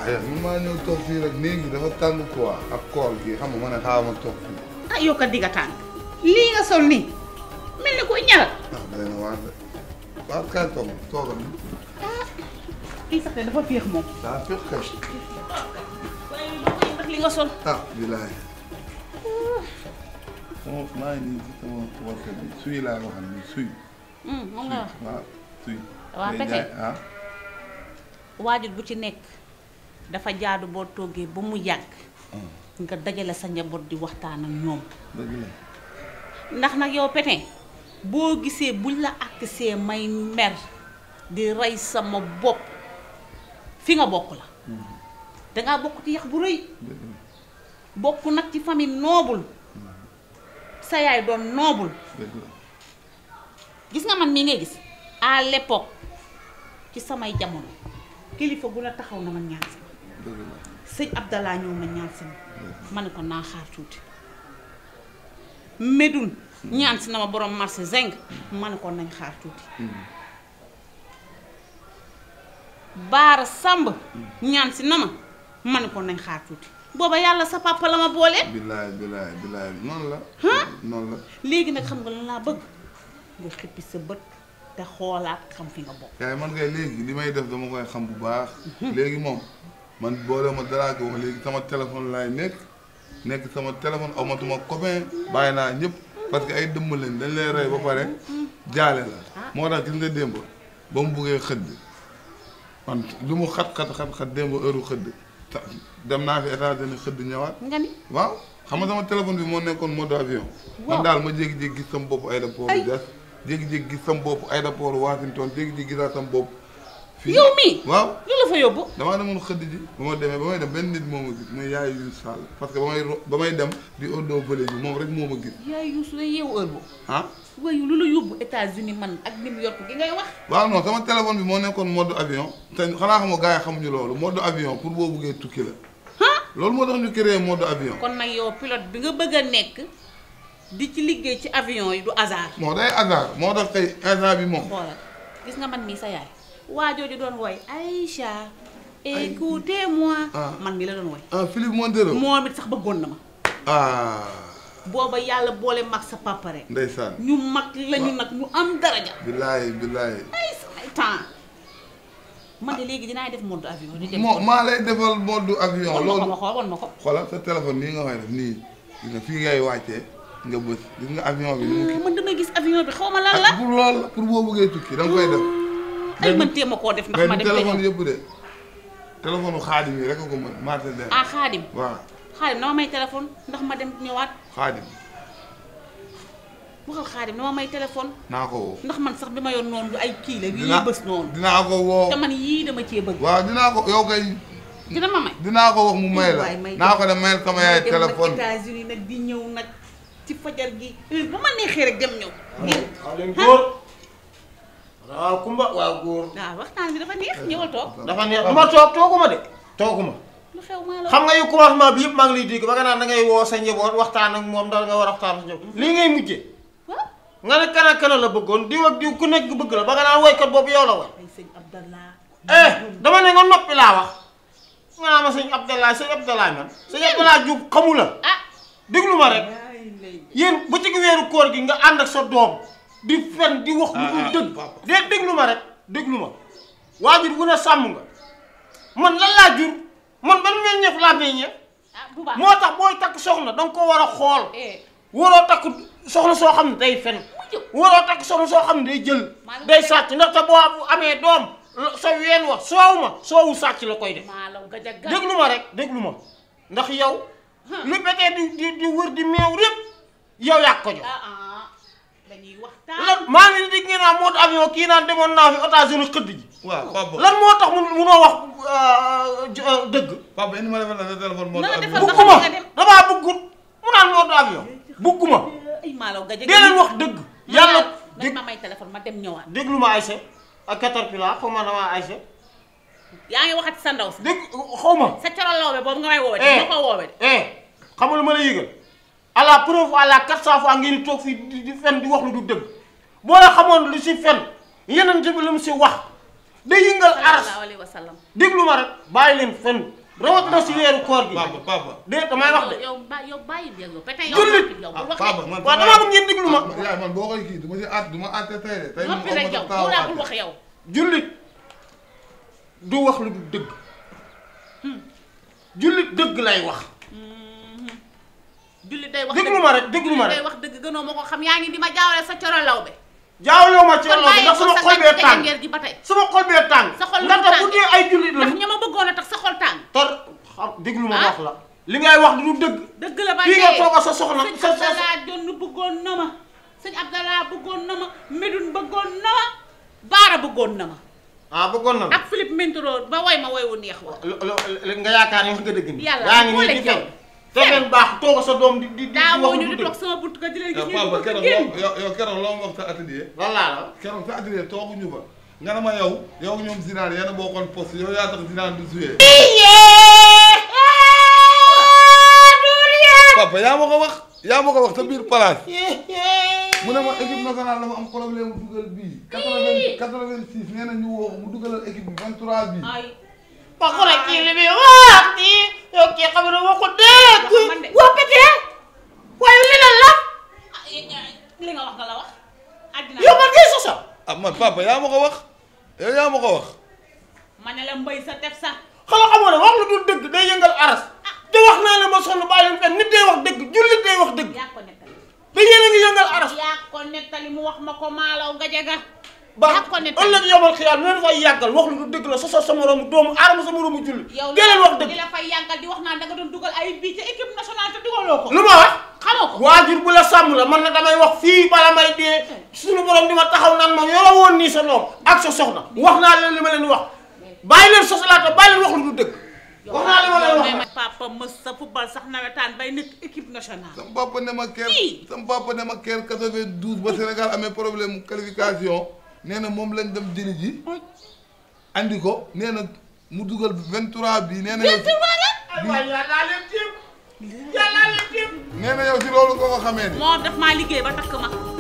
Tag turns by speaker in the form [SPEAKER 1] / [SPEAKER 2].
[SPEAKER 1] ah yow man maa ñëw toog fii rek néeg bi dafa tàng quoi ak koor gi xam nga ma ne xaaral ma toog fii
[SPEAKER 2] ah yow kat digga tàng lii nga sol nii mel ni koy ñaral
[SPEAKER 1] ah day na waar de waaw kaay toog toogal ni
[SPEAKER 2] kii sax de dafa féex moom
[SPEAKER 1] daa féex kay
[SPEAKER 2] waaye doo koy ndax li nga sol
[SPEAKER 1] ah bilaay sama maa ngi nii ci sama warte bi suy laa waxal ni suy
[SPEAKER 2] moom nga wax
[SPEAKER 1] waaw suy
[SPEAKER 2] Waa
[SPEAKER 1] day
[SPEAKER 2] Peke.
[SPEAKER 1] jaay ah
[SPEAKER 2] waajur bu ci nekk dafa jaadu boo toggee ba mu yàgg nga dajale sa njaboot di waxtaan ak ñoom
[SPEAKER 1] dëgg la
[SPEAKER 2] ndax nag yow Pétin boo gisee buñ la àggsee may mer di rey sama bopp fi nga bokk la dangaa bokk ci yax bu rëy
[SPEAKER 1] dëgg la
[SPEAKER 2] bokk nag ci famille noble sa yaay doon noble
[SPEAKER 1] dëgg la
[SPEAKER 2] gis nga man mii ngay gis à l'époque ci samay jamono kilifa gu la taxaw na ma ñaan si ma
[SPEAKER 1] dëgg la
[SPEAKER 2] sëñ Abdallah ñëw na ñaan si ma ma ne ko naa xaar tuuti Médoune ñaan si na ma borom marché zeng ma ne ko nañ xaar tuuti Baara Samb ñaan si na ma ma ne ko nañ xaar tuuti booba yàlla sa papa la ma boole
[SPEAKER 1] bilaay bilaay bilaay noonu la noonu la
[SPEAKER 2] léegi nag xam nga lan laa bëgg nga xippi sa bët te xoolaat xam fi nga bokk
[SPEAKER 1] yaay man ngay léegi li may def dama koy xam bu baax léegi moom man boole ma daraa ko wax léegi sama téléphone laay nekk nekk sama téléphone amatuma copain bàyyi naa ñëpp parce que ay dëmm leen dañ lay rey ba pare jaale la moo tax gis nga démb ba mu buggee xëdd man lu mu xat xat xat xat démb heure xëdd ta- dem naa fi États-Unis xëdd ñëwaat
[SPEAKER 2] nga ni
[SPEAKER 1] waaw xam nga sama téléphone bi moo nekkoon mode avion man daal ma jékki-jékki gis sama bopp aéroport
[SPEAKER 2] Ay.
[SPEAKER 1] Diass jékki-jékki gis sama bopp aéroport Washington jékki-jékki gisaat sama bopp fii
[SPEAKER 2] yow mii
[SPEAKER 1] waaw
[SPEAKER 2] lu la fa yóbbu
[SPEAKER 1] damaa demoon xëdd ji ba ma demee ba may dem benn nit moo ma gis muy yaay yu sall parce que ba may ro- ba may dem di odo vallée bi moom rek moo ma gis
[SPEAKER 2] yaay Youssou day yeewu heure boobu
[SPEAKER 1] ah
[SPEAKER 2] waaye lu la yóbbu États-Unis man ak New York gi ngay wax
[SPEAKER 1] waaw non sama téléphone bi moo nekkoon mode avion te xanaa xam nga gars yi xamuñu loolu mode avion pour boo buggee tukki la loolu moo tax ñu créé mode avion
[SPEAKER 2] kon nag yow pilote bi nga bëgg a nekk di ci liggéey ci avion yi du hasard
[SPEAKER 1] moo day hasard moo tax tey instant bi moom
[SPEAKER 2] xoolal gis nga man mii sa yaay waa jooju doon woy Aïcha écoutez-moi
[SPEAKER 1] Ah.
[SPEAKER 2] man mii la doon woy
[SPEAKER 1] ah Philippe Montero
[SPEAKER 2] moom it sax bëggoon na ma
[SPEAKER 1] ah
[SPEAKER 2] booba yàlla boole mag sa papa rek
[SPEAKER 1] ndeysaan
[SPEAKER 2] ñu mag lañu nag ñu am daraja
[SPEAKER 1] billaay billaay
[SPEAKER 2] ay samay temps man de léegi dinaay def mode avion di dem
[SPEAKER 1] moo maa lay defal mode avion
[SPEAKER 2] wan ma ko
[SPEAKER 1] loolu
[SPEAKER 2] ma xool wan ma ko
[SPEAKER 1] xoolal sa téléphone nii nga koy def nii gis nga fii ngay wàccee nga bës gis nga avion bi ni mu kii
[SPEAKER 2] man damay gis avion bi xaw ma lan la
[SPEAKER 1] ak pour loolu la pour boo bëggee tukki da nga koy def
[SPEAKER 2] ay man téem a koo def ndax
[SPEAKER 1] mais
[SPEAKER 2] ma
[SPEAKER 1] du
[SPEAKER 2] dem te
[SPEAKER 1] téléphone
[SPEAKER 2] ñëw
[SPEAKER 1] yëpp de téléphone xaadim yi rek a ko mën marché den
[SPEAKER 2] ah xaadim
[SPEAKER 1] waaw
[SPEAKER 2] xaadim dama may téléphone ndax ma dem ñëwaat
[SPEAKER 1] xaadim
[SPEAKER 2] waxal xaadim dama may téléphone
[SPEAKER 1] naa ko woo
[SPEAKER 2] ndax man sax bi ma yoon noonu du ay kii la
[SPEAKER 1] dinaa
[SPEAKER 2] yii bës noonu
[SPEAKER 1] dinaa ko woo
[SPEAKER 2] te man yii dama cee bëgg
[SPEAKER 1] waaw dinaa ko yow kay
[SPEAKER 2] dina ma may
[SPEAKER 1] dinaa ko wax mu may la
[SPEAKER 2] waay may
[SPEAKER 1] naa ko dem mayal sama yaay
[SPEAKER 2] dem
[SPEAKER 1] téléphone
[SPEAKER 2] nag États-Unis nag di ñëw nag ci fajar gi heure bu ma neexee rek dem ñëw
[SPEAKER 3] waaw leen góor waaw kumba waaw góor
[SPEAKER 2] waaw waxtaan bi dafa neex ñëwal toog
[SPEAKER 3] dafa neex du ma toog tooguma de tooguma
[SPEAKER 2] lu xew maa la
[SPEAKER 3] xam nga yu commencement bi yëpp maa ngi lay dégg ba nga naan da ngay woo sa njaboot waxtaan ak moom dal nga war a waxtaan sa njaboot lii ngay mujjee
[SPEAKER 2] waaw
[SPEAKER 3] nga ne kan ak kan la bëggoon diw ak diw ku nekk bëgg la ba nga naan woykat boobu yow la woy
[SPEAKER 2] ay sëñ Abdallah
[SPEAKER 3] eh dama ne nga noppi laa wax nga naa ma sëñ Abdallah sëñ Abdallah man sëñ Abdallah Diouf xamu la
[SPEAKER 2] ah
[SPEAKER 3] déglu ma rek
[SPEAKER 2] ay lay
[SPEAKER 3] yéen bu ci weeru koor gi nga ànd ak sa doom di fen di wax lu dul dëgg de déglu ma rek déglu ma waajur bu ne sàmm nga man lan laa jur man ban meññeef laa meññeef
[SPEAKER 2] ah bu baax
[SPEAKER 3] moo tax booy takk soxna danga ko war a xool
[SPEAKER 2] eh
[SPEAKER 3] waroo takk soxna soo xam ne day fen waroo takk soxna soo xam ne day jël day sàcc ndaxte boo amee doom sa ween wax soow ma soowu sàcc la koy def
[SPEAKER 2] maa law gaja gaja
[SPEAKER 3] déglu ma rek déglu ma ndax yow lu betee di di di wër di meew répp yow yaa ko jox
[SPEAKER 2] ah ah dañuy waxtaan
[SPEAKER 3] lan maa ngi di ngeen naan mode avion kii naan demoon naa fi États-Unis xëdd ji
[SPEAKER 1] waaw papa
[SPEAKER 3] lan moo tax mu munoo wax euh, j- euh, dëgg
[SPEAKER 1] papa indi ma defal la sa téléphone mode
[SPEAKER 2] Na la
[SPEAKER 1] avion
[SPEAKER 2] defal ba
[SPEAKER 3] bugguma
[SPEAKER 2] nga dem.
[SPEAKER 3] damaa buggut mu naan mode avion bugguma
[SPEAKER 2] ay maa law gaja
[SPEAKER 3] dee leen wax dëgg yàlla
[SPEAKER 2] dañ
[SPEAKER 3] dég
[SPEAKER 2] ma may téléphone ma dem ñëwaat
[SPEAKER 3] déglu ma Aïcha ak Caterpillar xaw ma damaa Aïcha
[SPEAKER 2] yaa ngi waxati sa ndaw si
[SPEAKER 3] dégg xaw ma
[SPEAKER 2] sa coro lawbe boobu nga may woowee
[SPEAKER 3] Eh.
[SPEAKER 2] ma ko woowee de
[SPEAKER 3] eh xam nga lu ma la yëgal à la preuve à la quatre cent fois ngeen di toog fii di di fen di wax lu du dëgg boo la xamoon lu si fen yeneen bi lu mu si wax day yëngal aras
[SPEAKER 2] sallallahu alayhi wa sallam
[SPEAKER 3] déglu ma rek bàyyi leen fen rawat na si weeru koor gi
[SPEAKER 1] papa papa
[SPEAKER 3] de damay wax de
[SPEAKER 2] yow ba yow bàyyi bi yow pété yow
[SPEAKER 3] Jullit.
[SPEAKER 2] yow
[SPEAKER 1] ah
[SPEAKER 2] bu wax
[SPEAKER 1] papa
[SPEAKER 2] de
[SPEAKER 1] man
[SPEAKER 3] waaw damaa bëgg ngeen déglu ma
[SPEAKER 1] ah, yaay man boo koy kii du ma si at du ma àtte tey de tey moom
[SPEAKER 2] noppi
[SPEAKER 1] aw
[SPEAKER 2] rek
[SPEAKER 1] ma
[SPEAKER 2] yow
[SPEAKER 1] sa
[SPEAKER 2] yow laa bul
[SPEAKER 1] taawu
[SPEAKER 2] wax yow
[SPEAKER 3] jullit du wax lu du dëgg jullit dëgg lay wax
[SPEAKER 2] julli day wax
[SPEAKER 3] déglu ma rek déglu ma
[SPEAKER 2] julli day
[SPEAKER 3] rek
[SPEAKER 2] wax dëgg gënoo ma ko xam yaa ngi di ma jaawale sa coro law be
[SPEAKER 3] jaawloo ma ci
[SPEAKER 2] kon
[SPEAKER 3] loolu
[SPEAKER 2] bàyyi
[SPEAKER 3] ndax
[SPEAKER 2] ko
[SPEAKER 3] sama
[SPEAKER 2] sa
[SPEAKER 3] xol bee
[SPEAKER 2] gàncax
[SPEAKER 3] tàng
[SPEAKER 2] ngeer gi ba tey
[SPEAKER 3] sama xol bee tàng
[SPEAKER 2] Sa xol
[SPEAKER 3] ndax
[SPEAKER 2] lu mu
[SPEAKER 3] bu
[SPEAKER 2] tàng?
[SPEAKER 3] dee ay jullit la
[SPEAKER 2] ndax ña ma bëggoon a tax sa xol tàng
[SPEAKER 3] tor xam déglu ma
[SPEAKER 2] Ah?
[SPEAKER 3] wax la li ngay wax du dëgg
[SPEAKER 2] dëgg la ba
[SPEAKER 3] fii nga
[SPEAKER 2] tey
[SPEAKER 3] toog sa soxna
[SPEAKER 2] sëñ
[SPEAKER 3] sa sa
[SPEAKER 2] Abdallah Jonn bëggoon na ma sëñ Abdallah bëggoon na ma Médoune bëggoon na ma Baara bëggoon na ma
[SPEAKER 3] ah bëggoon na la
[SPEAKER 2] ak Philippe Mintoro ba woy ma woy wu neex wa
[SPEAKER 3] lo- lo- lo- nga yaakaar ne wax nga dëgg ni
[SPEAKER 2] Yàlla
[SPEAKER 3] yaa ngi
[SPEAKER 2] boole
[SPEAKER 3] nii di
[SPEAKER 2] yow.
[SPEAKER 3] fen te fen baax toog sa doom di di di
[SPEAKER 2] daa
[SPEAKER 3] wax
[SPEAKER 2] woo
[SPEAKER 3] lu
[SPEAKER 2] ñu
[SPEAKER 3] du
[SPEAKER 2] di toog
[SPEAKER 3] dëgg
[SPEAKER 2] sama bunt ka di leen gis
[SPEAKER 1] yow
[SPEAKER 2] ñu
[SPEAKER 1] papa
[SPEAKER 2] bëgg a
[SPEAKER 1] keroog
[SPEAKER 2] génn
[SPEAKER 1] loo yow yow keroog loo ma wax sa atelier
[SPEAKER 3] lan laa la
[SPEAKER 1] keroog sa atelier tooguñu fa nga ne ma yow yow ñoom Zidane yéen a bokkoon poste yow yaa tax Zidane du joué papa yaa ma ko wax yaa ma ko wax sa biir place mu ne ma équipe nationale dafa am problème mu dugal bii quatre-vingt quatre-vingt-six nee na ñu woo ko mu dugalal équipe bi vingt-trois bii
[SPEAKER 2] ay
[SPEAKER 3] ba ko rek kii li muy wax kii yow kii xam ne waxu dëgg
[SPEAKER 2] Wax man de.
[SPEAKER 3] waa pété waaye li lan la
[SPEAKER 2] ah, eh, eh, li nga wax nga la wax àddina
[SPEAKER 3] yow man ngay sosa
[SPEAKER 1] ah man papa yaa ma ko wax yow yaa ma ko wax
[SPEAKER 2] ma ne la mbay sa tef sa
[SPEAKER 3] xala xamoo ne wax lu dul dëgg day yëngal aras te wax naa la ma sonn bàyyi leen fen nit day wax dëgg jullit day wax dëgg
[SPEAKER 2] yaa ko nettali
[SPEAKER 3] te yéen a ngi yëngal aras
[SPEAKER 2] yaa ko nettali mu wax ma ko maalaw nga jaga
[SPEAKER 3] ba
[SPEAKER 2] yaa ko nettali
[SPEAKER 3] ëllëg yomal xiyaal mu leen fay yàggal wax lu dul dëgg la soso sa moroomu doomu aadama sa moroomu jullit
[SPEAKER 2] yow
[SPEAKER 3] dee leen wax
[SPEAKER 2] li
[SPEAKER 3] dëgg
[SPEAKER 2] la fay yàggal di wax naan da nga doon dugal ay bii ca équipe nationale te dugaloo ko
[SPEAKER 3] lu ma wax
[SPEAKER 2] xamoo ko
[SPEAKER 3] waajur bu la sàmm la man na damay wax fii bala may dee suñu borom di ma taxaw naan ma yoro woon nii sa doom ak sa soxna wax naa leen li ma leen wax bàyyi leen sosalaata bàyyi leen wax lu dul dëgg wax naa li ma leen wax
[SPEAKER 2] may papa mës sa football sax nawetaan bay nekk équipe nationale
[SPEAKER 1] sama papa ne ma keer
[SPEAKER 2] Ii.
[SPEAKER 1] sama papa ne ma keer quatre-vingt-douze ba Sénégal amee problème qualification nee na moom lañ dem jëli ji andi ko nee na mu dugal vingt-trois bii nee na yow si
[SPEAKER 3] ay waay yàllaa leen jéem yàllaa leen jéem
[SPEAKER 1] nee na yow si loolu nga ko xamee ni
[SPEAKER 2] moo daf maa liggéey ba takk ma